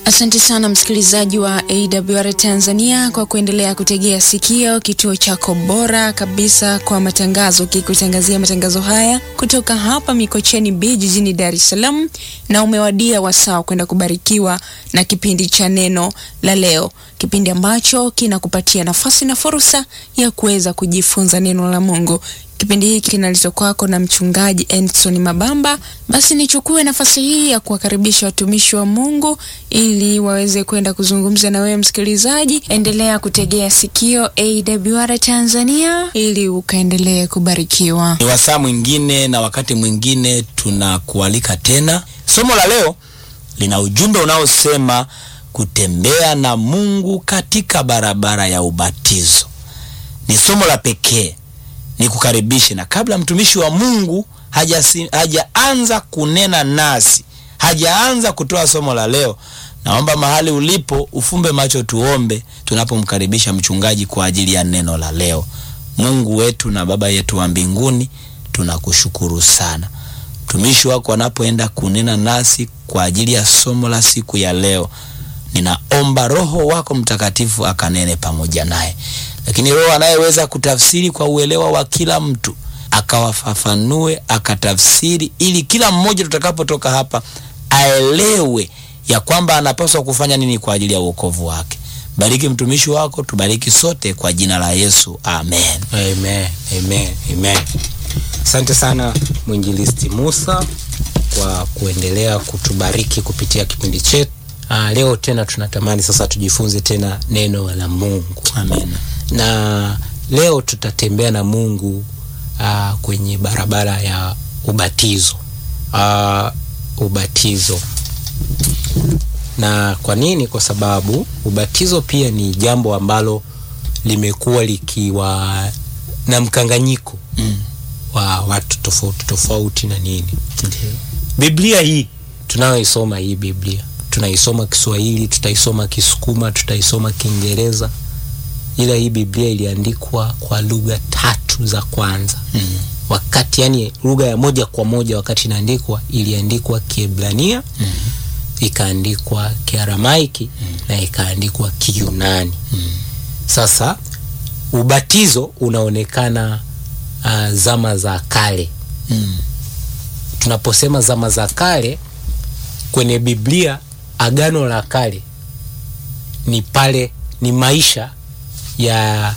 Asante sana msikilizaji wa AWR Tanzania kwa kuendelea kutegea sikio kituo chako bora kabisa kwa matangazo, kikutangazia matangazo haya kutoka hapa Mikocheni B jijini Dar es Salaam, na umewadia wasaa kwenda kubarikiwa na kipindi cha neno la leo, kipindi ambacho kinakupatia nafasi na fursa ya kuweza kujifunza neno la Mungu. Kipindi hiki kinaletwa kwako na mchungaji Endson Mabamba. Basi nichukue nafasi hii ya kuwakaribisha watumishi wa Mungu ili waweze kwenda kuzungumza na wewe msikilizaji. Endelea kutegea sikio AWR Tanzania ili ukaendelee kubarikiwa. Ni wasaa mwingine na wakati mwingine tunakualika tena. Somo la leo lina ujumbe unaosema kutembea na Mungu katika barabara ya ubatizo. Ni somo la pekee ni kukaribishe na kabla mtumishi wa Mungu hajaanza haja kunena nasi, hajaanza kutoa somo la leo, naomba mahali ulipo ufumbe macho, tuombe tunapomkaribisha mchungaji kwa ajili ya neno la leo. Mungu wetu na Baba yetu wa mbinguni, tunakushukuru sana. Mtumishi wako anapoenda kunena nasi kwa ajili ya somo la siku ya leo, ninaomba Roho wako Mtakatifu akanene pamoja naye lakini Roho anayeweza kutafsiri kwa uelewa wa kila mtu akawafafanue, akatafsiri, ili kila mmoja tutakapotoka hapa aelewe ya kwamba anapaswa kufanya nini kwa ajili ya wokovu wake. Bariki mtumishi wako, tubariki sote kwa jina la Yesu, amen. Amen, amen, amen. Asante sana mwinjilisti Musa kwa kuendelea kutubariki kupitia kipindi chetu. Ah, leo tena tunatamani sasa tujifunze tena neno la Mungu. Amen. Na leo tutatembea na Mungu uh, kwenye barabara ya ubatizo. Uh, ubatizo. Na kwa nini? Kwa sababu ubatizo pia ni jambo ambalo limekuwa likiwa na mkanganyiko Mm. wa watu tofauti tofauti na nini. Ndiyo. Biblia hii tunayoisoma hii Biblia tunaisoma Kiswahili, tutaisoma Kisukuma, tutaisoma Kiingereza, ila hii Biblia iliandikwa kwa lugha tatu za kwanza Mm. wakati, yani lugha ya moja kwa moja wakati inaandikwa, iliandikwa Kiebrania Mm. ikaandikwa Kiaramaiki na ikaandikwa Kiyunani. Mm. Sasa ubatizo unaonekana uh, zama za kale Mm. tunaposema zama za kale kwenye Biblia, agano la kale ni pale, ni maisha ya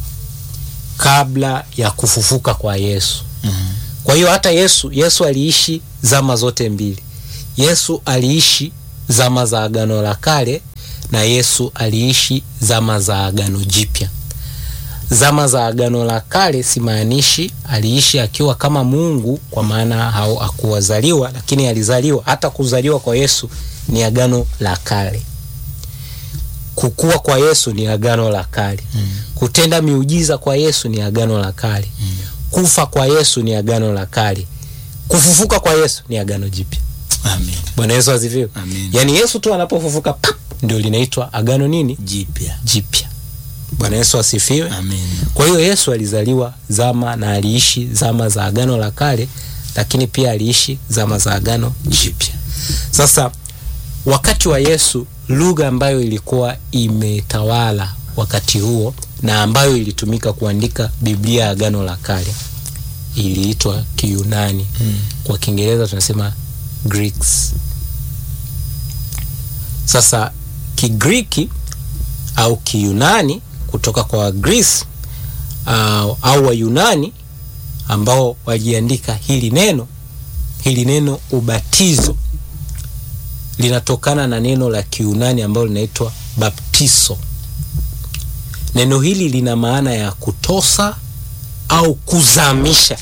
kabla ya kufufuka kwa Yesu. Mm. Kwa hiyo hata Yesu, Yesu aliishi zama zote mbili. Yesu aliishi zama za agano la kale na Yesu aliishi zama za agano jipya. Zama za agano la kale simaanishi aliishi akiwa kama Mungu, kwa maana hau- hakuwazaliwa, lakini alizaliwa. Hata kuzaliwa kwa Yesu ni agano la kale. Kukua kwa Yesu ni agano la kale. Mm. Kutenda miujiza kwa Yesu ni agano la kale. Mm. Kufa kwa Yesu ni agano la kale. Kufufuka kwa Yesu ni agano jipya. Amen. Bwana Yesu asifiwe. Amen. Yaani Yesu tu anapofufuka pap, ndio linaitwa agano nini? Jipya. Jipya. Bwana Yesu asifiwe. Amen. Kwa hiyo Yesu alizaliwa zama na aliishi zama za agano la kale, lakini pia aliishi zama za agano jipya. Sasa wakati wa Yesu, lugha ambayo ilikuwa imetawala wakati huo na ambayo ilitumika kuandika Biblia ya agano la kale iliitwa Kiyunani. Mm. Kwa Kiingereza tunasema Greeks. Sasa Kigiriki au Kiyunani kutoka kwa Wagreece au, au Wayunani ambao waliandika hili neno, hili neno ubatizo linatokana na neno la Kiyunani ambalo linaitwa baptizo. Neno hili lina maana ya kutosa au kuzamisha.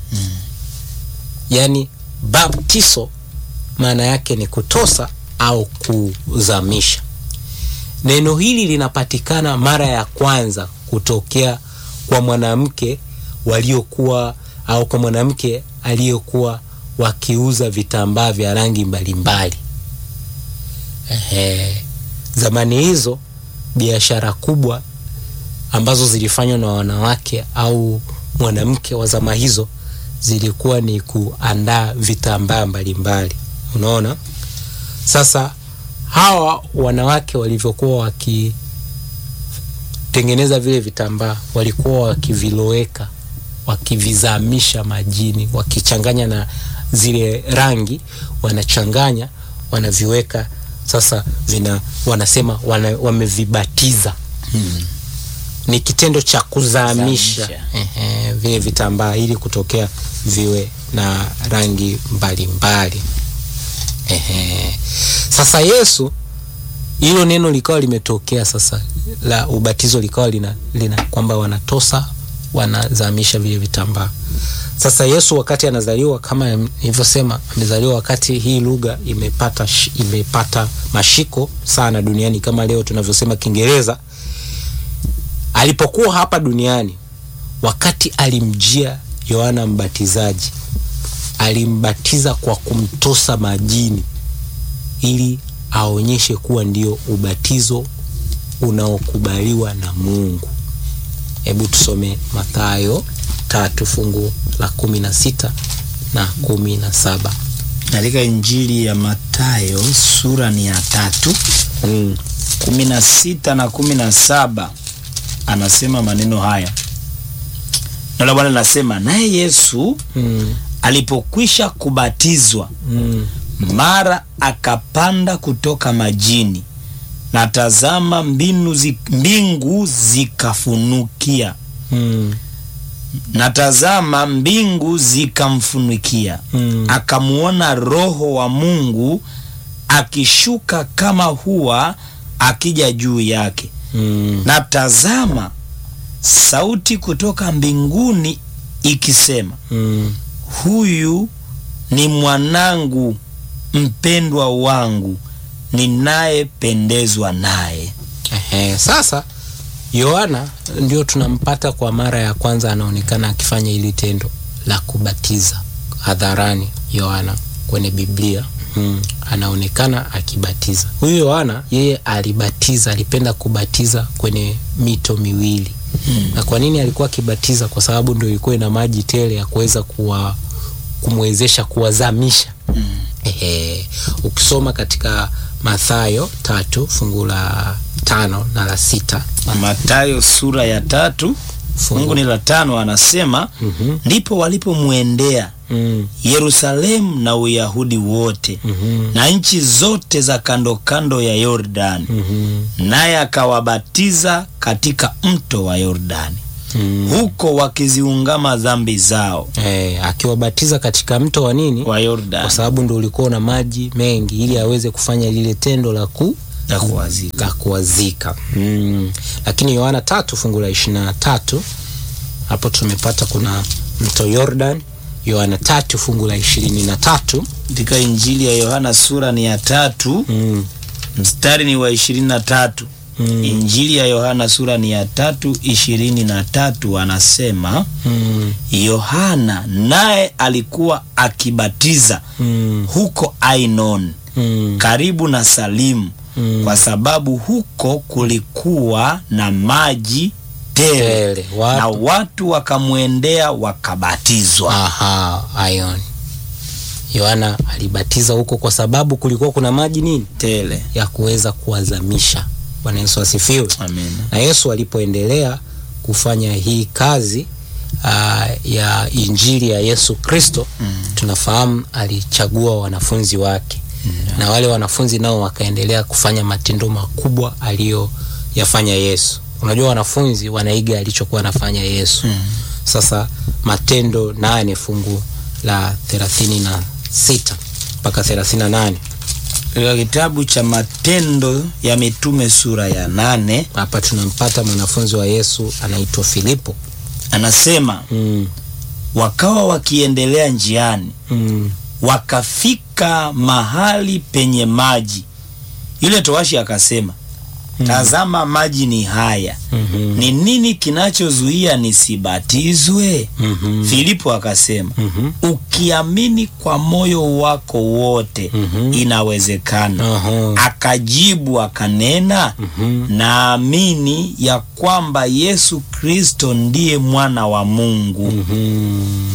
Yaani baptizo maana yake ni kutosa au kuzamisha. Neno hili linapatikana mara ya kwanza kutokea kwa mwanamke waliokuwa au kwa mwanamke aliyokuwa wakiuza vitambaa vya rangi mbalimbali. Ehe, zamani hizo biashara kubwa ambazo zilifanywa na wanawake au mwanamke wa zama hizo zilikuwa ni kuandaa vitambaa mbalimbali. Unaona, sasa hawa wanawake walivyokuwa wakitengeneza vile vitambaa walikuwa wakiviloweka wakivizamisha majini wakichanganya na zile rangi wanachanganya wanaviweka sasa vina wanasema wana, wamevibatiza Hmm. ni kitendo cha kuzamisha Zamisha. ehe, vile vitambaa ili kutokea viwe na rangi mbalimbali ehe. Sasa Yesu hilo neno likawa limetokea sasa la ubatizo likawa lina, lina kwamba wanatosa wanazamisha vile vitambaa. Sasa Yesu wakati anazaliwa kama nilivyosema, amezaliwa wakati hii lugha imepata, shi- imepata mashiko sana duniani kama leo tunavyosema Kiingereza. Alipokuwa hapa duniani, wakati alimjia Yohana Mbatizaji, alimbatiza kwa kumtosa majini ili aonyeshe kuwa ndio ubatizo unaokubaliwa na Mungu. Hebu tusome Mathayo tatu fungu la kumi na sita na kumi na saba. Katika Injili ya Mathayo sura ni ya tatu Mm. kumi na sita na kumi na saba anasema maneno haya. Neno la Bwana linasema, naye Yesu Mm. alipokwisha kubatizwa Mm. mara akapanda kutoka majini, na tazama mbinu zi, mbingu zikafunukia, Mm. na tazama mbingu zikamfunikia, Mm. akamuona Roho wa Mungu akishuka kama hua akija juu yake, Mm. na tazama sauti kutoka mbinguni ikisema, Mm. huyu ni mwanangu mpendwa wangu ninayependezwa naye. Ehe, sasa Yohana ndio tunampata kwa mara ya kwanza anaonekana akifanya hili tendo la kubatiza hadharani. Yohana kwenye Biblia mm, anaonekana akibatiza. Huyu Yohana yeye alibatiza, alipenda kubatiza kwenye mito miwili Hmm. na kwa nini alikuwa akibatiza? Kwa sababu ndio ilikuwa ina maji tele ya kuweza kuwa kumwezesha kuwazamisha. Hmm. Ehe, ukisoma katika Mathayo tatu fungu la tano na la sita Mathayo sura ya tatu fungu ni la tano, anasema Mhm. ndipo walipomwendea Mm, Yerusalemu na Uyahudi wote mhm, na nchi zote za kando kando ya Yordani, mhm, naye akawabatiza katika mto wa Yordani, mm. huko wakiziungama dhambi zao. Eh, akiwabatiza katika mto wa nini? Wa Kwa Yordani sababu ndio ulikuwa na maji mengi, ili aweze kufanya lile tendo la ku na kuwazika. la kuwazika. Mm. Lakini Yohana tatu fungu la ishirini na tatu hapo tumepata kuna mto Yordan. Yohana tatu fungu la ishirini na tatu Katika Injili ya Yohana sura ni ya tatu mm. mstari ni wa ishirini na tatu. Mm. Injili ya Yohana sura ni ya tatu ishirini na tatu anasema Mm. Yohana naye alikuwa akibatiza Mm. huko Ainon Mm. karibu na Salimu Mm. kwa sababu huko kulikuwa na maji tele Tele, watu- na watu wakamwendea wakabatizwa. Aha, Ion. Yohana alibatiza huko kwa sababu kulikuwa kuna maji nini Tele. ya kuweza kuwazamisha. Bwana Yesu asifiwe. Amen. Na Yesu alipoendelea kufanya hii kazi aa, ya injili ya Yesu Kristo Mm. tunafahamu alichagua wanafunzi wake na wale wanafunzi nao wakaendelea kufanya matendo makubwa aliyoyafanya Yesu. Unajua wanafunzi wanaiga alichokuwa anafanya Yesu. Mm. Sasa Matendo nane fungu la thelathini na sita mpaka thelathini na nane Katika kitabu cha Matendo ya Mitume sura ya nane hapa tunampata mwanafunzi wa Yesu anaitwa Filipo. anasema mm, wakawa wakiendelea njiani mm, wakafika mahali penye maji. Yule towashi akasema, tazama maji ni haya, mhm, ni nini kinachozuia nisibatizwe? mhm, Filipo akasema, mhm, ukiamini kwa moyo wako wote Mhm. inawezekana. aha, Akajibu akanena, mhm, naamini ya kwamba Yesu Kristo ndiye mwana wa Mungu. mhm.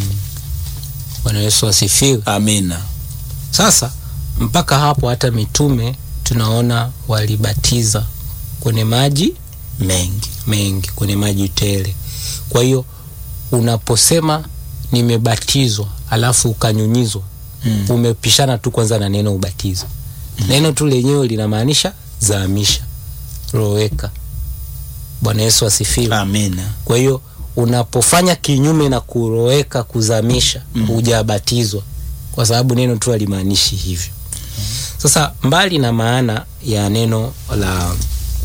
Bwana Yesu asifiwe. Amina. Sasa mpaka hapo hata mitume tunaona walibatiza kwenye maji mengi mengi, kwenye maji tele. Kwa hiyo unaposema nimebatizwa alafu ukanyunyizwa mm. umepishana tu kwanza na neno ubatizo. Neno tu lenyewe linamaanisha zaamisha, roweka. Bwana Yesu asifiwe. amina Kwa hiyo unapofanya kinyume na kuroweka, kuzamisha, Mm. hujabatizwa kwa sababu neno tu halimaanishi hivyo. Sasa mbali na maana ya neno la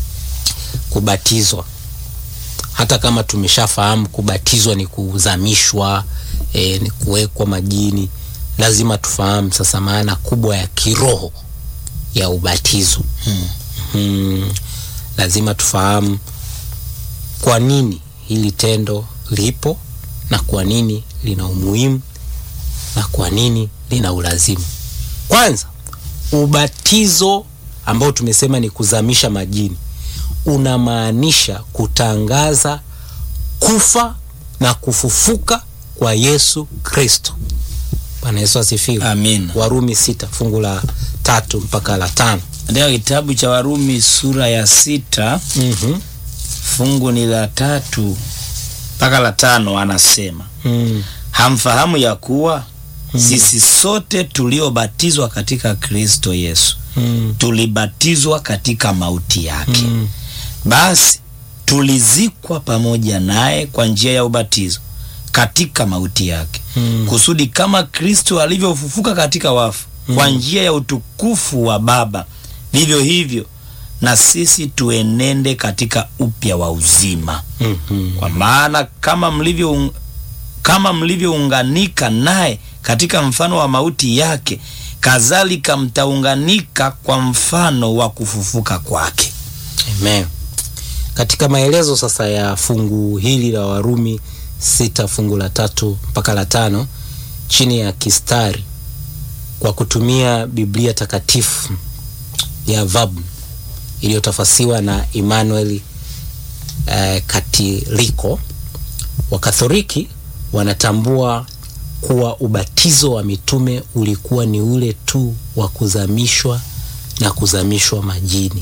kubatizwa, hata kama tumeshafahamu kubatizwa ni kuzamishwa, e, ni kuwekwa majini, lazima tufahamu sasa maana kubwa ya kiroho ya ubatizo. mm. Hmm, lazima tufahamu kwa nini hili tendo lipo na kwa nini lina umuhimu na kwa nini lina ulazimu. Kwanza, ubatizo ambao tumesema ni kuzamisha majini unamaanisha kutangaza kufa na kufufuka kwa Yesu Kristo. Bwana Yesu asifiwe. amina Warumi sita fungu la tatu mpaka la tano. katika kitabu cha warumi sura ya sita mm fungu ni la tatu mpaka la tano anasema mm. hamfahamu ya kuwa sisi sote tuliobatizwa katika kristo yesu mm. tulibatizwa katika mauti yake mm. basi tulizikwa pamoja naye kwa njia ya ubatizo katika mauti yake Mm. kusudi kama kristo alivyofufuka katika wafu kwa njia ya utukufu wa baba vivyo hivyo na sisi tuenende katika upya wa uzima Mhm. kwa maana kama mlivyo kama mlivyounganika naye katika mfano wa mauti yake kadhalika mtaunganika kwa mfano wa kufufuka kwake Amen. Katika maelezo sasa ya fungu hili la Warumi sita fungu la tatu mpaka la tano chini ya kistari kwa kutumia Biblia takatifu ya VAB iliyotafasiwa na Emmanuel eh, Katiliko, Wakatholiki wanatambua kuwa ubatizo wa mitume ulikuwa ni ule tu wa kuzamishwa na kuzamishwa majini.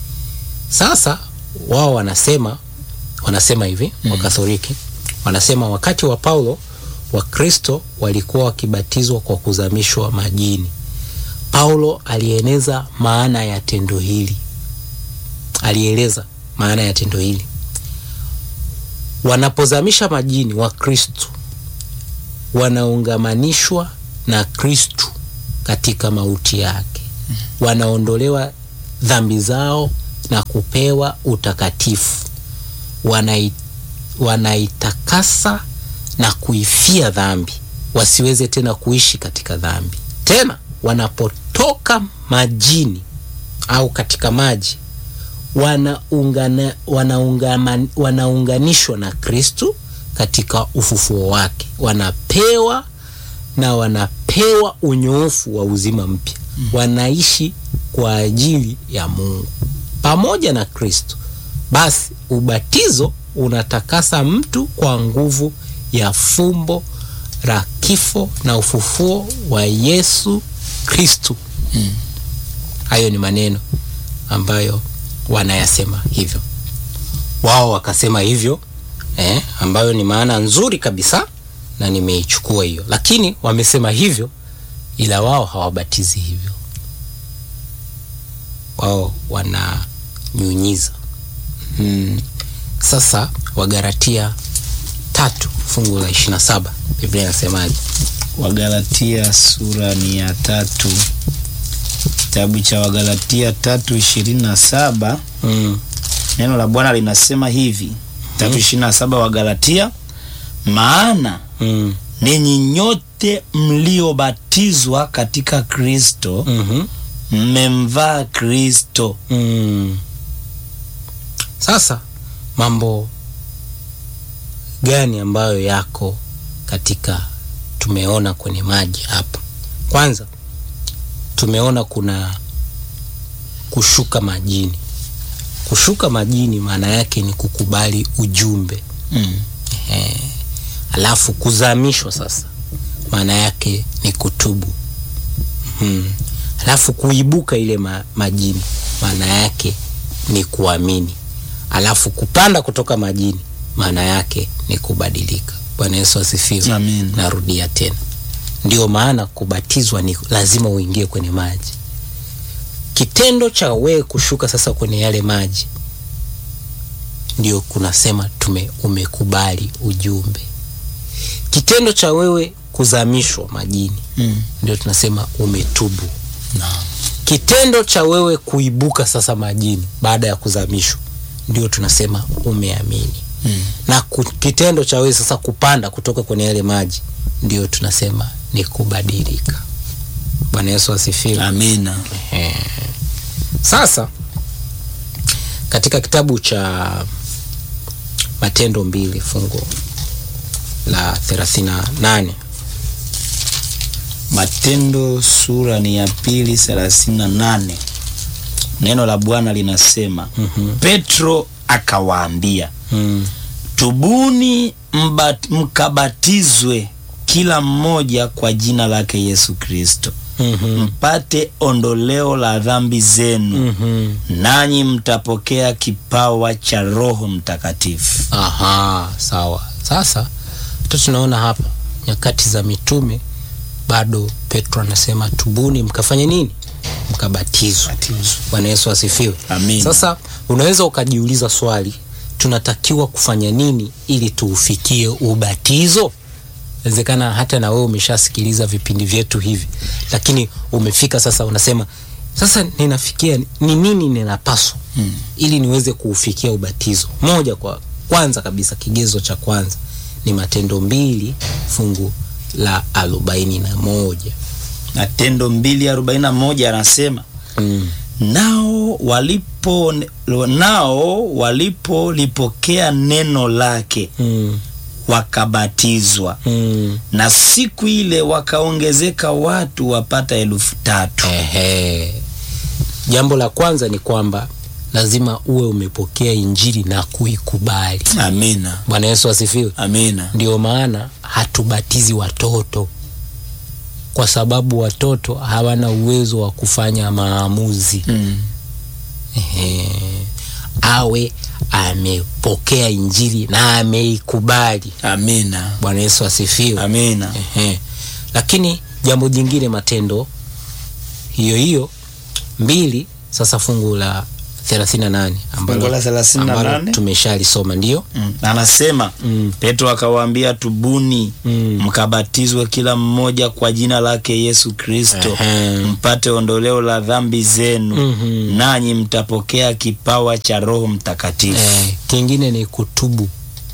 Sasa wao wanasema wanasema hivi mm. Wakatholiki wanasema wakati wa Paulo Wakristo walikuwa wakibatizwa kwa kuzamishwa majini. Paulo alieneza maana ya tendo hili, alieleza maana ya tendo hili. Wanapozamisha majini, Wakristo wanaungamanishwa na Kristu katika mauti yake, wanaondolewa dhambi zao na kupewa utakatifu. Wanai, wanaitakasa na kuifia dhambi, wasiweze tena kuishi katika dhambi tena. Wanapotoka majini au katika maji, wanaungana, wanaungama, wanaunganishwa na Kristu katika ufufuo wake, wanapewa na wanapewa unyoofu wa uzima mpya mm. wanaishi kwa ajili ya Mungu pamoja na Kristo. Basi ubatizo unatakasa mtu kwa nguvu ya fumbo la kifo na ufufuo wa Yesu Kristo. Mm. Hayo ni maneno ambayo wanayasema hivyo, wao wakasema hivyo eh, ambayo ni maana nzuri kabisa na nimeichukua hiyo, lakini wamesema hivyo, ila wao hawabatizi hivyo, wao wananyunyiza. Hmm. Sasa Wagalatia tatu fungu la ishirini na saba Biblia inasemaje? wagalatia sura ni ya tatu kitabu cha wagalatia tatu ishirini na saba Mm. neno la bwana linasema hivi tatu ishirini na saba wagalatia maana Mm. ninyi nyote mliobatizwa katika kristo Mhm. mmemvaa kristo Mm. Sasa mambo gani ambayo yako katika tumeona kwenye maji hapa? Kwanza tumeona kuna kushuka majini. Kushuka majini maana yake ni kukubali ujumbe. mm. Ehe. Alafu kuzamishwa sasa maana yake ni kutubu. Mhm. alafu kuibuka ile ma, majini maana yake ni kuamini alafu kupanda kutoka majini maana yake ni kubadilika bwana yesu asifiwe Amin. narudia tena ndio maana kubatizwa ni lazima uingie kwenye maji kitendo cha wewe kushuka sasa kwenye yale maji ndio kunasema tume umekubali ujumbe kitendo cha wewe kuzamishwa majini Mm. ndio tunasema umetubu Naam. kitendo cha wewe kuibuka sasa majini baada ya kuzamishwa ndio tunasema umeamini Mm. na ku- kitendo cha wewe sasa kupanda kutoka kwenye yale maji ndio tunasema ni kubadilika bwana yesu asifiwe Amina. sasa katika kitabu cha matendo mbili fungu la 38 Matendo sura ni ya pili thelathini na nane. Neno la Bwana linasema Mhm. Petro akawaambia, mm. tubuni mbat, mkabatizwe kila mmoja kwa jina lake Yesu Kristo mm-hmm. mpate ondoleo la dhambi zenu mm-hmm. nanyi mtapokea kipawa cha Roho Mtakatifu. Aha, sawa. Sasa tu tunaona hapa nyakati za mitume bado Petro anasema tubuni, mkafanye nini? Mkabatizwe. Bwana Yesu asifiwe. Amin. Sasa unaweza ukajiuliza swali, tunatakiwa kufanya nini ili tuufikie ubatizo? Inawezekana hata na wewe umeshasikiliza vipindi vyetu hivi, lakini umefika sasa, unasema sasa ninafikia ni nini ninapaswa Hmm. ili niweze kuufikia ubatizo. Moja kwa kwanza kabisa, kigezo cha kwanza ni Matendo mbili fungu la arobaini na moja. Matendo mbili arobaini na moja anasema Mm. nao walipo nao walipolipokea neno lake Mm. wakabatizwa Mm. na siku ile wakaongezeka watu wapata elfu tatu. Ehe. Jambo la kwanza ni kwamba lazima uwe umepokea injili na kuikubali. Amina, Bwana Yesu asifiwe. amina. Ndio maana hatubatizi watoto, kwa sababu watoto hawana uwezo wa kufanya maamuzi. Mm. Ehe. Awe amepokea injili na ameikubali. Amina, Bwana Yesu asifiwe. amina. Ehe. Lakini jambo jingine, Matendo hiyo hiyo mbili, sasa fungu la 38 ambalo, Fungu la 38? ambalo tumeshalisoma ndio. Mm. Anasema Mm. Petro akawaambia, tubuni Mm. mkabatizwe kila mmoja kwa jina lake Yesu Kristo Ehe. mpate ondoleo la dhambi zenu Mhm. nanyi mtapokea kipawa cha Roho Mtakatifu. Eh, kingine ni kutubu,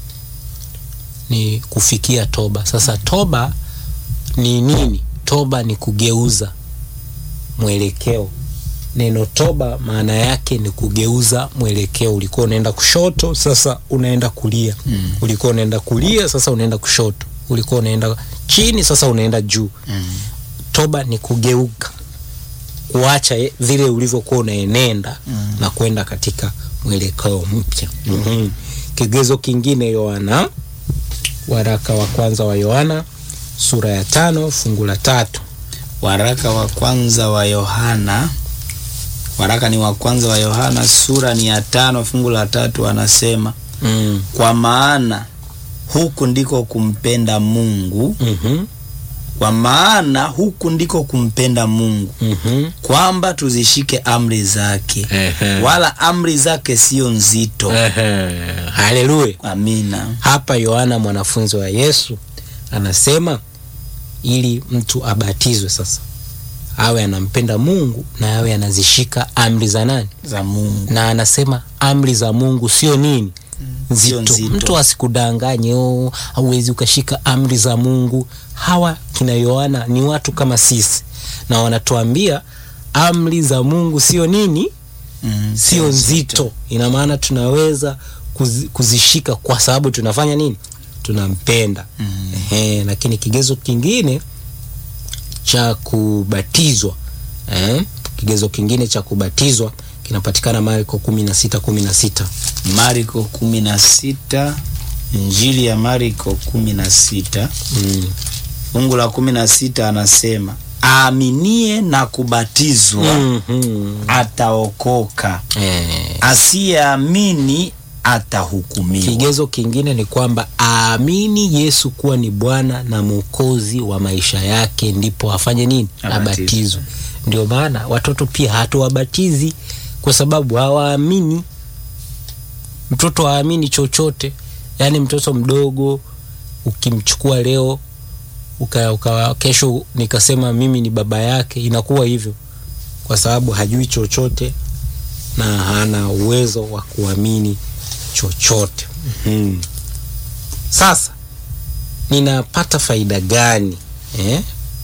ni kufikia toba. Sasa toba ni nini? Toba ni kugeuza mwelekeo. Neno toba maana yake ni kugeuza mwelekeo. Ulikuwa unaenda kushoto, sasa unaenda kulia. Mm. Ulikuwa unaenda kulia, sasa unaenda kushoto. Ulikuwa unaenda chini, sasa unaenda juu. Mm. Toba ni kugeuka, kuacha ye- vile ulivyokuwa unaenenda Mm. na kwenda katika mwelekeo mpya. mm Kigezo kingine, Yohana, waraka wa kwanza wa Yohana sura ya tano fungu la tatu. Waraka wa kwanza wa Yohana, waraka ni wa kwanza wa Yohana sura ni ya tano fungu la tatu, anasema mm. kwa maana huku ndiko kumpenda Mungu, mm-hmm. kwa maana huku ndiko kumpenda Mungu, mm-hmm. kwamba tuzishike amri zake, Ehe. wala amri zake sio nzito. Ehe. Haleluya. Amina. Hapa Yohana mwanafunzi wa Yesu anasema ili mtu abatizwe sasa awe anampenda Mungu na awe anazishika amri za nani? Za Mungu. Na anasema amri za Mungu sio nini? Sio Nzito. nzito. Mtu asikudanganye, oh, hauwezi ukashika amri za Mungu. Hawa kina Yohana ni watu kama sisi, na wanatuambia amri za Mungu sio nini? Mm, sio nzito. Ina maana tunaweza kuzi, kuzishika kwa sababu tunafanya nini? Tunampenda. Mm. Ehe, lakini kigezo kingine cha kubatizwa eh, kigezo kingine cha kubatizwa kinapatikana Marko kumi na sita kumi na sita. Marko kumi na sita Injili ya Marko kumi na sita Mm. fungu la kumi na sita anasema aaminie na kubatizwa Mhm. ataokoka, Eh, asiyeamini atahukumiwa. kigezo kingine ni kwamba aamini Yesu kuwa ni Bwana na Mwokozi wa maisha yake, ndipo afanye nini? Abatizwe. Abatizwe. Ndio maana watoto pia hatuwabatizi kwa sababu hawaamini. Mtoto haamini chochote, yaani mtoto mdogo ukimchukua leo uka, uka, kesho nikasema mimi ni baba yake, inakuwa hivyo kwa sababu hajui chochote na hana uwezo wa kuamini chochote. Mhm. Sasa ninapata faida gani eh?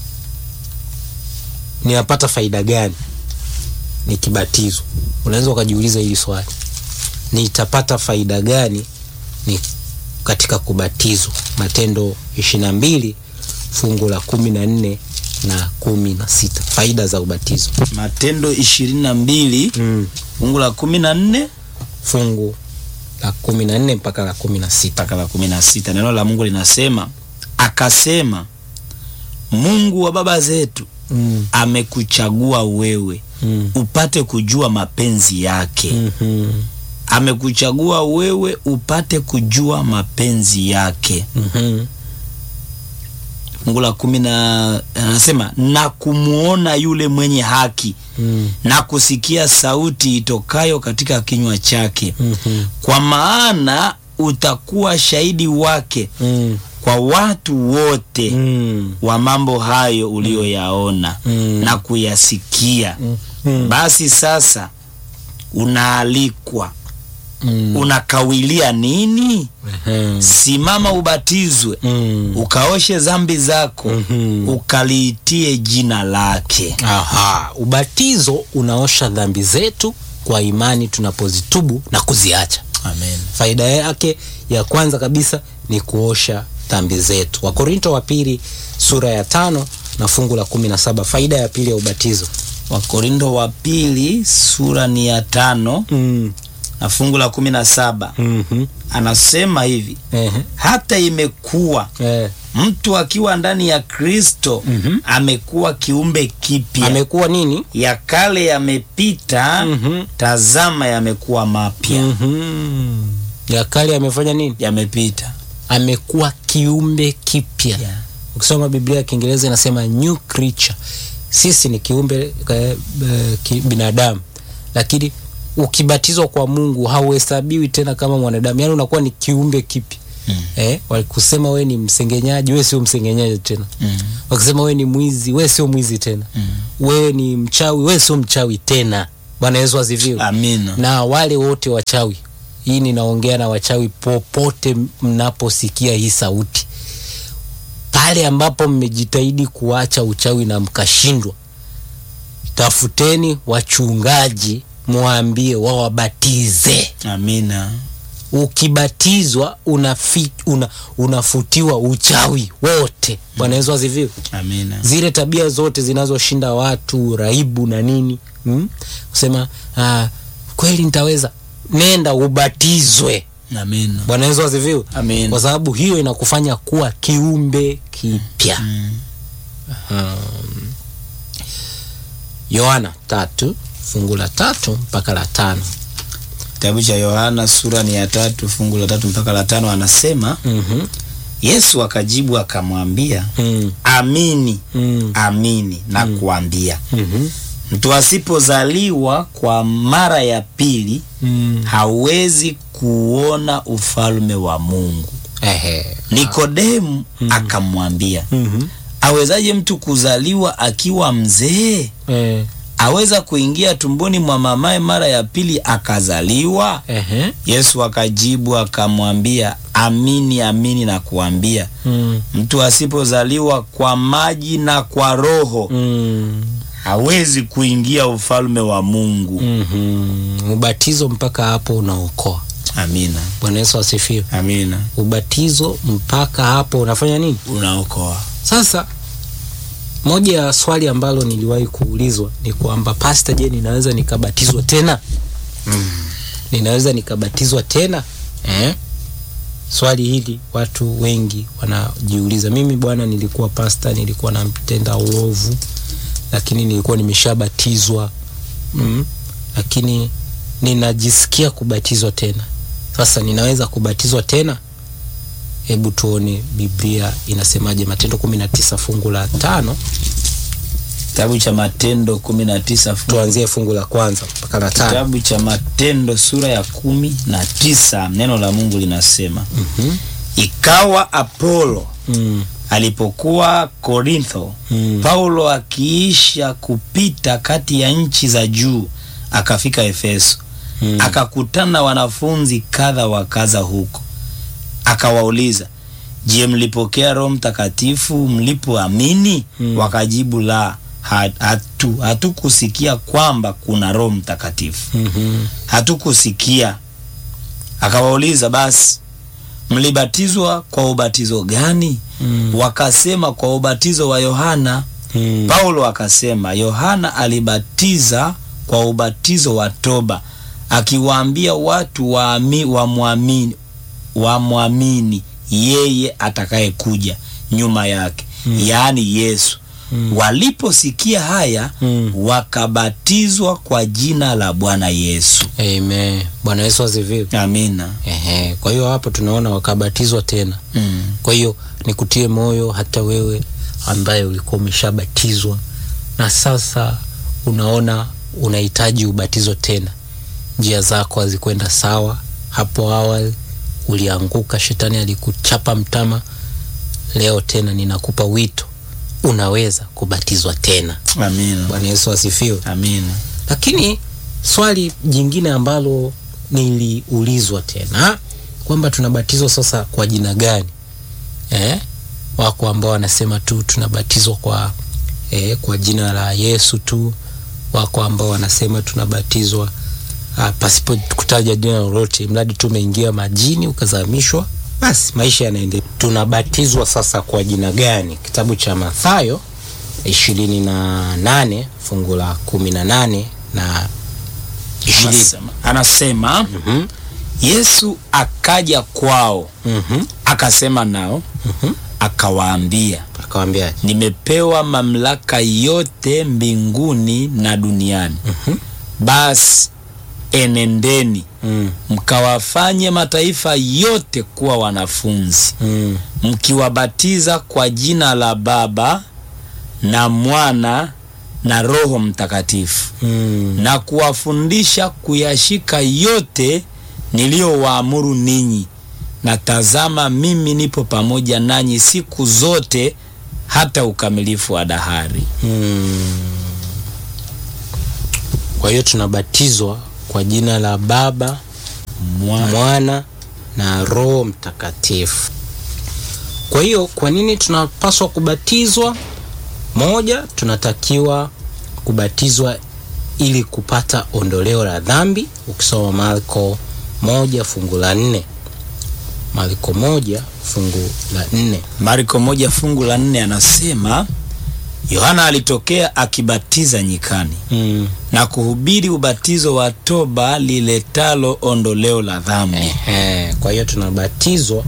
Ninapata faida gani nikibatizwa? Unaweza ukajiuliza hili swali, nitapata faida gani ni katika kubatizwa? Matendo ishirini na mbili fungu la kumi na nne na kumi na sita faida za ubatizo. Matendo ishirini na mbili mm. fungu la kumi na nne fungu la kumi na nne mpaka la kumi na sita mpaka la kumi na sita neno la Mungu linasema, akasema Mungu wa baba zetu mm. amekuchagua wewe mm. upate kujua mapenzi yake. Mhm. Amekuchagua wewe upate kujua mapenzi yake. Mhm. Fungu la kumi na anasema na kumwona yule mwenye haki Mm. na kusikia sauti itokayo katika kinywa chake, Mhm. kwa maana utakuwa shahidi wake Mm. kwa watu wote Mm. wa mambo hayo uliyoyaona Mm. na kuyasikia. Mm. Basi sasa unaalikwa, Mm. unakawilia nini? Mhm. Simama ubatizwe, Mm. ukaoshe dhambi zako, Mhm. ukaliitie jina lake. Aha, ubatizo unaosha dhambi zetu kwa imani tunapozitubu na kuziacha. Amen. Faida yake ya kwanza kabisa ni kuosha dhambi zetu. Wakorinto wa pili sura ya tano na fungu la kumi na saba. Faida ya pili ya ubatizo. Wakorindo wa pili sura ni ya tano Mm. na fungu la kumi na saba Mhm. anasema hivi, Ehe. hata imekuwa Eh. mtu akiwa ndani ya Kristo Mhm. amekuwa kiumbe kipya, Amekuwa nini? ya kale yamepita, Mhm. tazama yamekuwa mapya. Mhm. Ya kale amefanya nini? Yamepita Amekuwa kiumbe kipya. Yeah. Ukisoma Biblia ya Kiingereza inasema new creature. Sisi ni kiumbe eh, eh, ki, binadamu, lakini ukibatizwa kwa Mungu hauhesabiwi tena kama mwanadamu, yaani unakuwa ni kiumbe kipya. Mm. Eh, wakusema we ni msengenyaji, we sio msengenyaji tena. Mm. Wakisema we ni mwizi, we sio mwizi tena. Mm. Wewe ni mchawi, we sio mchawi tena. Bwana Yesu asifiwe. Amina. na wale wote wachawi, hii ninaongea na wachawi popote mnaposikia hii sauti, pale ambapo mmejitahidi kuacha uchawi na mkashindwa, tafuteni wachungaji, mwambie wawabatize. Amina. Ukibatizwa unafi, una, unafutiwa uchawi wote. Bwana Yesu asifiwe. Amina. Zile tabia zote zinazoshinda watu, uraibu na nini, mm? kusema ah, kweli nitaweza, nenda ubatizwe. Amina. Bwana Yesu asifiwe. Amina. Kwa sababu hiyo inakufanya kuwa kiumbe kipya. Mm. Um, Yohana tatu fungu la tatu mpaka la tano. Kitabu cha Yohana sura ni ya tatu fungu la tatu mpaka la tano anasema, Mhm. Yesu akajibu akamwambia, Mm, amini mm, amini na kuambia mhm, mtu asipozaliwa kwa mara ya pili mm. hawezi kuona ufalme wa Mungu. Ehe. Nikodemu akamwambia, Mhm. awezaje mtu kuzaliwa akiwa mzee? Eh, Aweza kuingia tumboni mwa mamaye mara ya pili akazaliwa? ehe. Yesu akajibu akamwambia, amini amini na kuambia, Mm, mtu asipozaliwa kwa maji na kwa Roho mm. hawezi kuingia ufalme wa Mungu. Mhm. Ubatizo mpaka hapo unaokoa. Amina, Bwana Yesu asifiwe. amina, Ubatizo mpaka hapo unafanya nini? unaokoa. Sasa moja ya swali ambalo niliwahi kuulizwa ni kwamba pasta, je, ninaweza nikabatizwa tena? Ninaweza nikabatizwa tena eh? Swali hili watu wengi wanajiuliza. Mimi bwana, nilikuwa pasta, nilikuwa namtenda uovu lakini nilikuwa nimeshabatizwa mm, lakini ninajisikia kubatizwa tena. Sasa ninaweza kubatizwa tena? Hebu tuone Biblia inasemaje. Matendo kumi na tisa fungu la tano, Kitabu cha Matendo kumi na tisa tuanzie fungu la kwanza mpaka la tano. Kitabu cha Matendo sura ya kumi na tisa neno la Mungu linasema Mhm. ikawa Apolo Mm, alipokuwa Korintho, Mm. Paulo akiisha kupita kati ya nchi za juu akafika Efeso, Mm. akakutana na wanafunzi kadha wa kadha huko, akawauliza, je, mlipokea Roho Mtakatifu mlipoamini? Mm. Wakajibu, la, ha- hatu hatukusikia kwamba kuna Roho Mtakatifu mhm, hatukusikia. Akawauliza, basi mlibatizwa kwa ubatizo gani? Mm. Wakasema, kwa ubatizo wa Yohana. mm, Paulo akasema, Yohana alibatiza kwa ubatizo wa toba, akiwaambia watu waami- wamwamini wamwamini yeye atakayekuja nyuma yake, yaani Yesu. Mm. Waliposikia haya Mm. wakabatizwa kwa jina la Bwana Yesu. Amen. Bwana Yesu asifiwe. Amina. Ehe, kwa hiyo hapo tunaona wakabatizwa tena. Mm. Kwa hiyo nikutie moyo hata wewe ambaye ulikuwa umeshabatizwa na sasa unaona unahitaji ubatizo tena, njia zako hazikwenda sawa. Hapo awali ulianguka, shetani alikuchapa mtama. Leo tena ninakupa wito, unaweza kubatizwa tena. Amina. Bwana Yesu asifiwe. Amina. Lakini swali jingine ambalo niliulizwa tena kwamba tunabatizwa sasa kwa jina gani? Eh? Wako ambao wanasema tu tunabatizwa kwa eh, kwa jina la Yesu tu. Wako ambao wanasema tunabatizwa ah, pasipo kutaja jina lolote, mradi tu umeingia majini ukazamishwa, basi maisha yanaendelea. Tunabatizwa sasa kwa jina gani? Kitabu cha Mathayo ishirini na nane fungu la kumi na nane na ishirini. Anasema, anasema Mhm, Yesu akaja kwao mhm, akasema nao mhm. akawaambia, Akawambia nimepewa mamlaka yote mbinguni na duniani. Basi enendeni mm, mkawafanye mataifa yote kuwa wanafunzi, mm, mkiwabatiza kwa jina la Baba na Mwana na Roho Mtakatifu, mm. na kuwafundisha kuyashika yote niliyowaamuru ninyi, na tazama, mimi nipo pamoja nanyi siku zote hata ukamilifu wa dahari. Mm. Kwa hiyo tunabatizwa kwa jina la Baba, Mwa- Mwana na Roho Mtakatifu. Kwa hiyo kwa nini tunapaswa kubatizwa? Moja, tunatakiwa kubatizwa ili kupata ondoleo la dhambi. Ukisoma Marko moja fungu la nne, Marko moja fungu la nne. Marko moja fungu la nne anasema Yohana alitokea akibatiza nyikani Mm. na kuhubiri ubatizo wa toba liletalo ondoleo la dhambi. Ehe, kwa hiyo tunabatizwa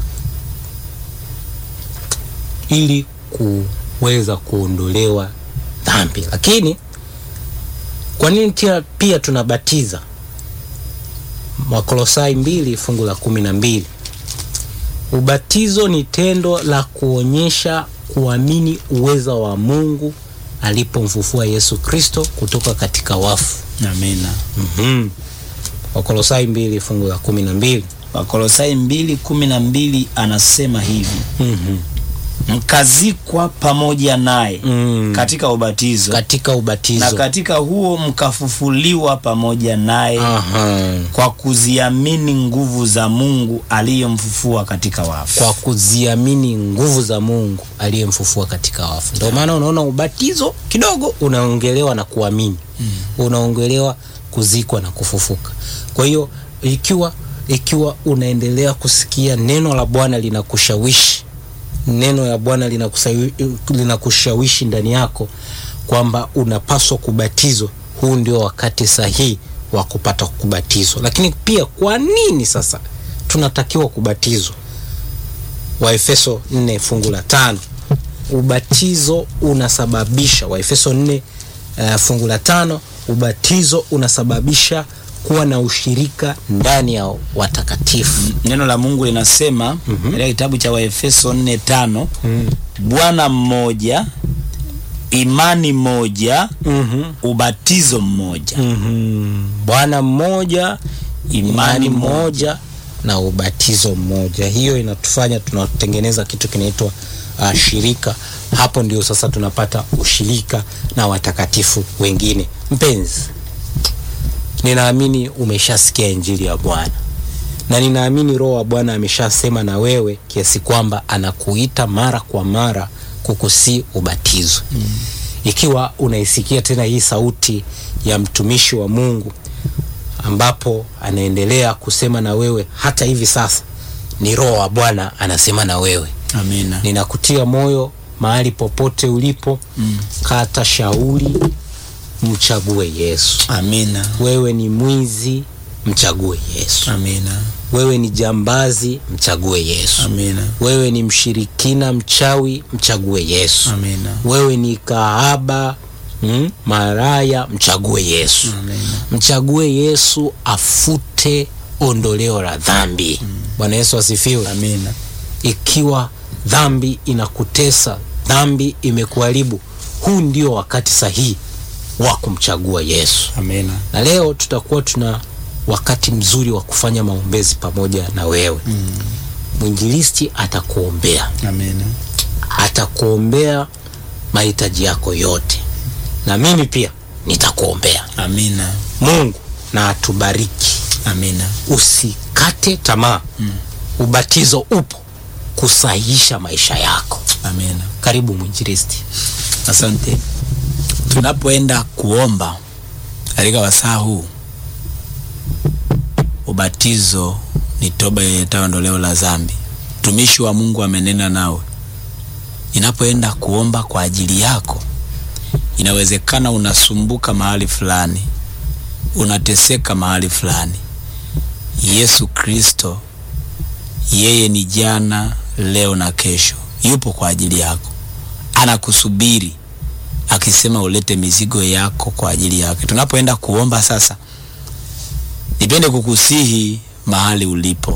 ili kuweza kuondolewa dhambi. Lakini kwa nini tia pia tunabatiza? Wakolosai mbili fungu la kumi na mbili. Ubatizo ni tendo la kuonyesha kuamini uweza wa Mungu alipomfufua Yesu Kristo kutoka katika wafu. Amina. Mhm. Wakolosai mbili fungu la kumi na mbili. Wakolosai mbili kumi na mbili anasema hivi Mhm. mkazikwa pamoja naye Mm. katika ubatizo katika ubatizo na katika huo mkafufuliwa pamoja naye Aha. kwa kuziamini nguvu za Mungu aliyemfufua katika wafu. kwa kuziamini nguvu za Mungu aliyemfufua katika wafu. Ndio maana unaona ubatizo kidogo unaongelewa na kuamini unaongelewa kuzikwa na kufufuka. Kwa hiyo ikiwa ikiwa unaendelea kusikia neno la Bwana linakushawishi neno la Bwana linakusawi- linakushawishi ndani yako kwamba unapaswa kubatizwa, huu ndio wakati sahihi wa kupata kubatizwa. Lakini pia kwa nini sasa tunatakiwa kubatizwa? Waefeso 4 fungu la tano. Ubatizo unasababisha, Waefeso 4 uh, fungu la tano ubatizo unasababisha kuwa na ushirika ndani ya watakatifu neno la mungu linasema katika kitabu cha waefeso 4 tano bwana mmoja imani moja mm-hmm. ubatizo mmoja mm-hmm. bwana mmoja imani moja na ubatizo mmoja hiyo inatufanya tunatengeneza kitu kinaitwa uh, shirika hapo ndio sasa tunapata ushirika na watakatifu wengine mpenzi ninaamini umeshasikia injili ya bwana na ninaamini roho wa bwana ameshasema na wewe kiasi kwamba anakuita mara kwa mara kukusii ubatizwe mm. ikiwa unaisikia tena hii sauti ya mtumishi wa mungu ambapo anaendelea kusema na wewe hata hivi sasa ni roho wa bwana anasema na wewe amina ninakutia moyo mahali popote ulipo mm. kata shauri mchague yesu amina wewe ni mwizi mchague yesu amina wewe ni jambazi mchague yesu amina wewe ni mshirikina mchawi mchague yesu amina wewe ni kahaba mm, maraya mchague yesu amina mchague yesu afute ondoleo la dhambi bwana yesu asifiwe amina ikiwa dhambi inakutesa dhambi imekuharibu huu ndio wakati sahihi wa kumchagua yesu amina na leo tutakuwa tuna wakati mzuri wa kufanya maombezi pamoja na wewe mm. mwinjilisti atakuombea amina atakuombea mahitaji yako yote na mimi pia nitakuombea amina mungu na atubariki amina usikate tamaa mm. ubatizo upo kusahihisha maisha yako amina karibu mwinjilisti asante tunapoenda kuomba katika wasaa huu ubatizo ni toba iletayo ondoleo la dhambi mtumishi wa mungu amenena nawe ninapoenda kuomba kwa ajili yako inawezekana unasumbuka mahali fulani unateseka mahali fulani yesu kristo yeye ni jana leo na kesho yupo kwa ajili yako anakusubiri akisema ulete mizigo yako kwa ajili yake tunapoenda kuomba sasa nipende kukusihi mahali ulipo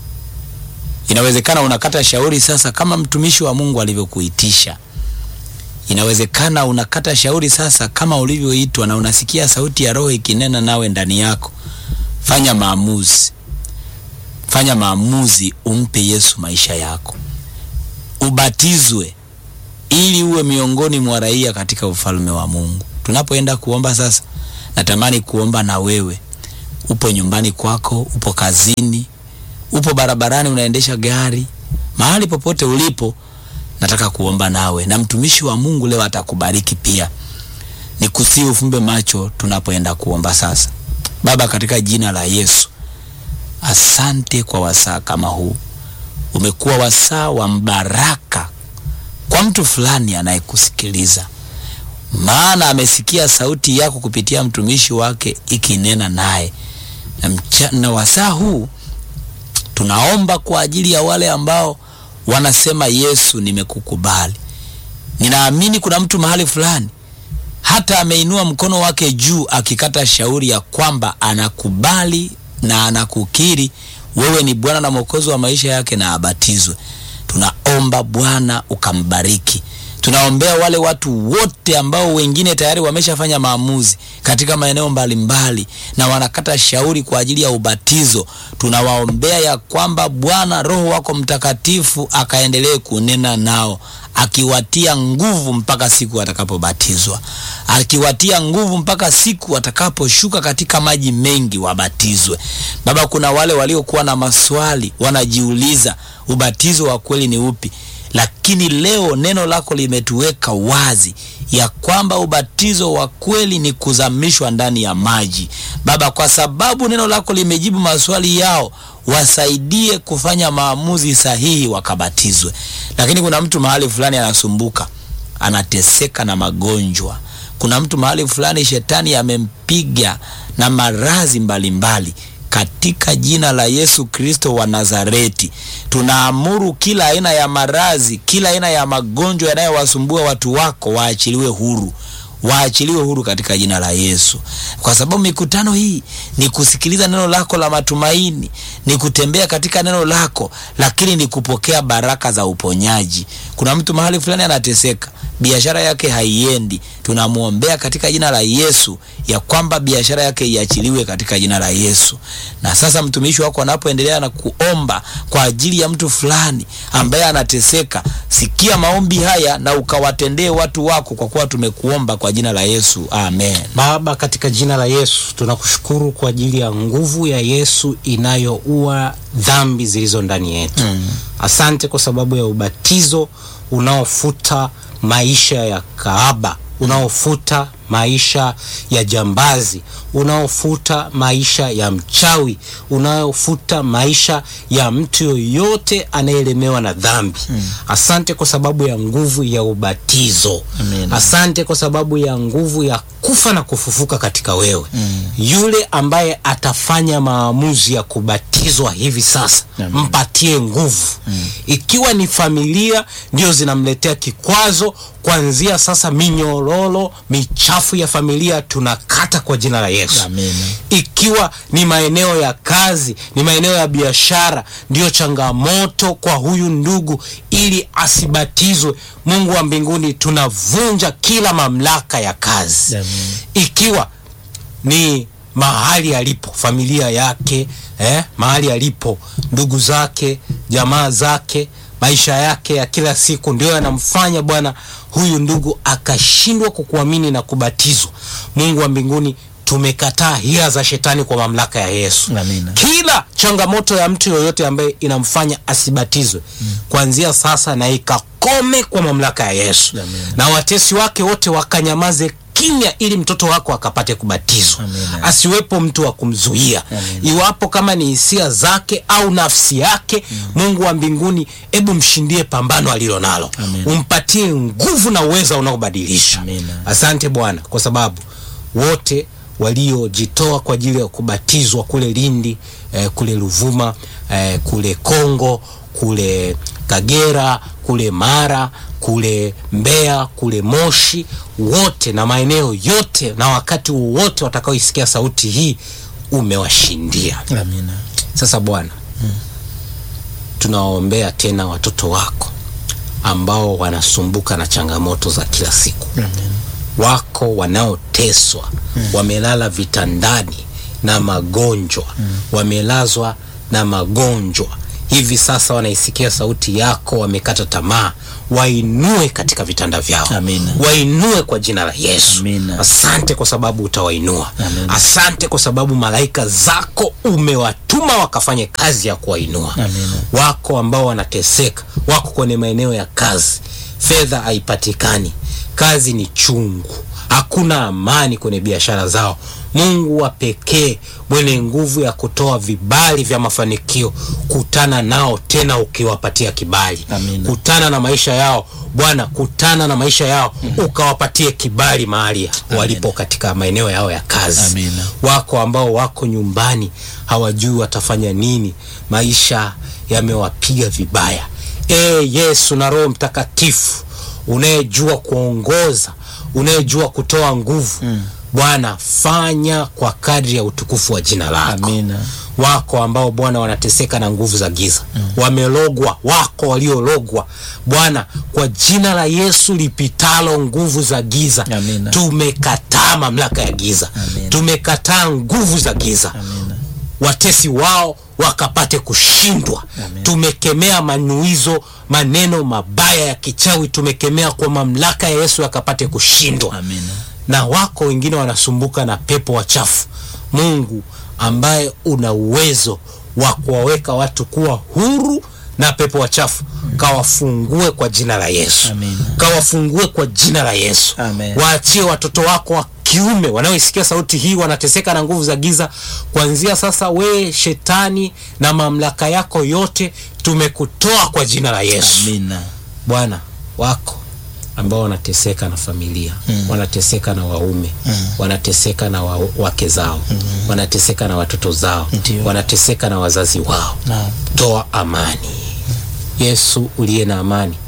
inawezekana unakata shauri sasa kama mtumishi wa mungu alivyokuitisha inawezekana unakata shauri sasa kama ulivyoitwa na unasikia sauti ya roho ikinena nawe ndani yako fanya maamuzi fanya maamuzi umpe yesu maisha yako ubatizwe ili uwe miongoni mwa raia katika ufalme wa mungu tunapoenda kuomba sasa natamani kuomba na wewe upo nyumbani kwako upo kazini upo barabarani unaendesha gari mahali popote ulipo nataka kuomba nawe na mtumishi wa mungu leo atakubariki pia nikusii ufumbe macho tunapoenda kuomba sasa baba katika jina la yesu asante kwa wasaa kama huu umekuwa wasaa wa mbaraka kwa mtu fulani anayekusikiliza maana amesikia sauti yako kupitia mtumishi wake ikinena naye na, mcha- na wasaa huu tunaomba kwa ajili ya wale ambao wanasema yesu nimekukubali ninaamini kuna mtu mahali fulani hata ameinua mkono wake juu akikata shauri ya kwamba anakubali na anakukiri wewe ni bwana na mwokozi wa maisha yake na abatizwe tunaomba bwana ukambariki tunaombea wale watu wote ambao wengine tayari wameshafanya maamuzi katika maeneo mbalimbali na wanakata shauri kwa ajili ya ubatizo tunawaombea ya kwamba bwana roho wako mtakatifu akaendelee kunena nao akiwatia nguvu mpaka siku watakapobatizwa akiwatia nguvu mpaka siku watakaposhuka katika maji mengi wabatizwe baba kuna wale waliokuwa na maswali wanajiuliza ubatizo wa kweli ni upi lakini leo neno lako limetuweka wazi ya kwamba ubatizo wa kweli ni kuzamishwa ndani ya maji baba kwa sababu neno lako limejibu maswali yao wasaidie kufanya maamuzi sahihi wakabatizwe lakini kuna mtu mahali fulani anasumbuka anateseka na magonjwa kuna mtu mahali fulani shetani amempiga na marazi mbalimbali katika jina la yesu kristo wa nazareti tunaamuru kila aina ya marazi kila aina ya magonjwa yanayowasumbua watu wako waachiliwe huru waachiliwe huru katika jina la Yesu, kwa sababu mikutano hii ni kusikiliza neno lako la matumaini, ni kutembea katika neno lako, lakini ni kupokea baraka za uponyaji. Kuna mtu mahali fulani anateseka, biashara yake haiendi, tunamwombea katika jina la Yesu ya kwamba biashara yake iachiliwe katika jina la Yesu. Na sasa mtumishi wako anapoendelea na kuomba kwa ajili ya mtu fulani ambaye anateseka, sikia maombi haya na ukawatendee watu wako, kwa kuwa tumekuomba kwa jina la Yesu, amen. Baba, katika jina la Yesu tunakushukuru kwa ajili ya nguvu ya Yesu inayoua dhambi zilizo ndani yetu. Mm. Asante kwa sababu ya ubatizo unaofuta maisha ya kaaba, unaofuta maisha ya jambazi, unaofuta maisha ya mchawi, unaofuta maisha ya mtu yoyote anayelemewa na dhambi. Asante kwa sababu ya nguvu ya ubatizo. Amen. Asante kwa sababu ya nguvu ya kufa na kufufuka katika wewe. Yule ambaye atafanya maamuzi ya kubatizwa hivi sasa, Amen. mpatie nguvu. Ikiwa ni familia ndio zinamletea kikwazo, kuanzia sasa minyororo michafu ya familia tunakata kwa jina la Yesu. Amen. Ikiwa ni maeneo ya kazi, ni maeneo ya biashara, ndiyo changamoto kwa huyu ndugu, ili asibatizwe, Mungu wa mbinguni, tunavunja kila mamlaka ya kazi. Amen. Ikiwa ni mahali alipo familia yake eh, mahali alipo ndugu zake, jamaa zake, maisha yake ya kila siku ndio yanamfanya Bwana huyu ndugu akashindwa kukuamini na kubatizwa. Mungu wa mbinguni, tumekataa hila za shetani kwa mamlaka ya Yesu. Amina. Kila changamoto ya mtu yoyote ambaye inamfanya asibatizwe kuanzia sasa na ikakome kwa mamlaka ya Yesu, Amina. na watesi wake wote wakanyamaze kimya, ili mtoto wako akapate kubatizwa, Amina. asiwepo mtu wa kumzuia, Amina. iwapo kama ni hisia zake au nafsi yake. Mungu wa mbinguni, hebu mshindie pambano alilo nalo, Amina. umpatie nguvu na uweza unaobadilisha. Amina. Asante Bwana kwa sababu wote waliojitoa kwa ajili ya kubatizwa kule Lindi eh, kule Ruvuma eh, kule Kongo kule Kagera kule Mara kule Mbeya kule Moshi wote na maeneo yote na wakati wowote watakaoisikia sauti hii umewashindia. Amina. Sasa Bwana, tunawaombea tena watoto wako ambao wanasumbuka na changamoto za kila siku wako wanaoteswa wamelala vitandani na magonjwa wamelazwa na magonjwa hivi sasa wanaisikia sauti yako wamekata tamaa wainue katika vitanda vyao Amina. wainue kwa jina la yesu Amina. asante kwa sababu utawainua Amina. asante kwa sababu malaika zako umewatuma wakafanye kazi ya kuwainua Amina. wako ambao wanateseka wako kwenye maeneo ya kazi fedha haipatikani kazi ni chungu hakuna amani kwenye biashara zao mungu wa pekee mwenye nguvu ya kutoa vibali vya mafanikio kutana nao tena ukiwapatia kibali Amina. kutana na maisha yao bwana kutana na maisha yao ukawapatie kibali mahali walipo katika maeneo yao ya kazi Amina. wako ambao wako nyumbani hawajui watafanya nini maisha yamewapiga vibaya e yesu na roho mtakatifu unayejua kuongoza unayejua kutoa nguvu mm. bwana fanya kwa kadri ya utukufu wa jina lako Amina. wako ambao bwana wanateseka na nguvu za giza mm. wamelogwa wako waliologwa bwana kwa jina la yesu lipitalo nguvu za giza Amina. tumekataa mamlaka ya giza Amina. tumekataa nguvu za giza Amina. watesi wao wakapate kushindwa Amen. tumekemea manuizo maneno mabaya ya kichawi tumekemea kwa mamlaka ya yesu yakapate kushindwa Amina. na wako wengine wanasumbuka na pepo wachafu mungu ambaye una uwezo wa kuwaweka watu kuwa huru na pepo wachafu kawafungue kwa jina la yesu Amina. kawafungue kwa jina la yesu Amen. waachie watoto wako wa kiume wanaoisikia sauti hii wanateseka na nguvu za giza kuanzia sasa wee shetani na mamlaka yako yote tumekutoa kwa jina la yesu Amina. bwana wako ambao wanateseka na familia mm. wanateseka na waume mm. wanateseka na wa, wake zao mm. wanateseka na watoto zao Ndio. wanateseka na wazazi wao Naam. toa amani yesu uliye na amani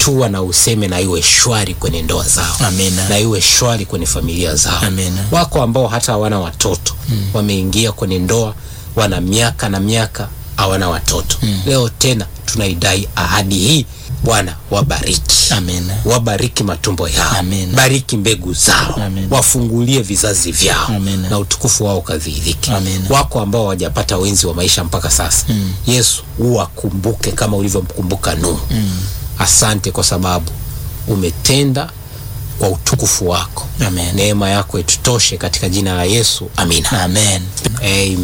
hatua na useme na iwe shwari kwenye ndoa zao Amina. na iwe shwari kwenye familia zao Amina. wako ambao hata hawana watoto wameingia kwenye ndoa wana miaka na miaka hawana watoto leo tena tunaidai ahadi hii bwana wabariki Amina. wabariki matumbo yao Amina. bariki mbegu zao Amina. wafungulie vizazi vyao Amina. na utukufu wao kadhihirike Amina. wako ambao hawajapata wenzi wa maisha mpaka sasa yesu uwakumbuke kama ulivyomkumbuka nuhu asante kwa sababu umetenda kwa utukufu wako Amen. neema yako itutoshe katika jina la yesu amina Amen. Amen.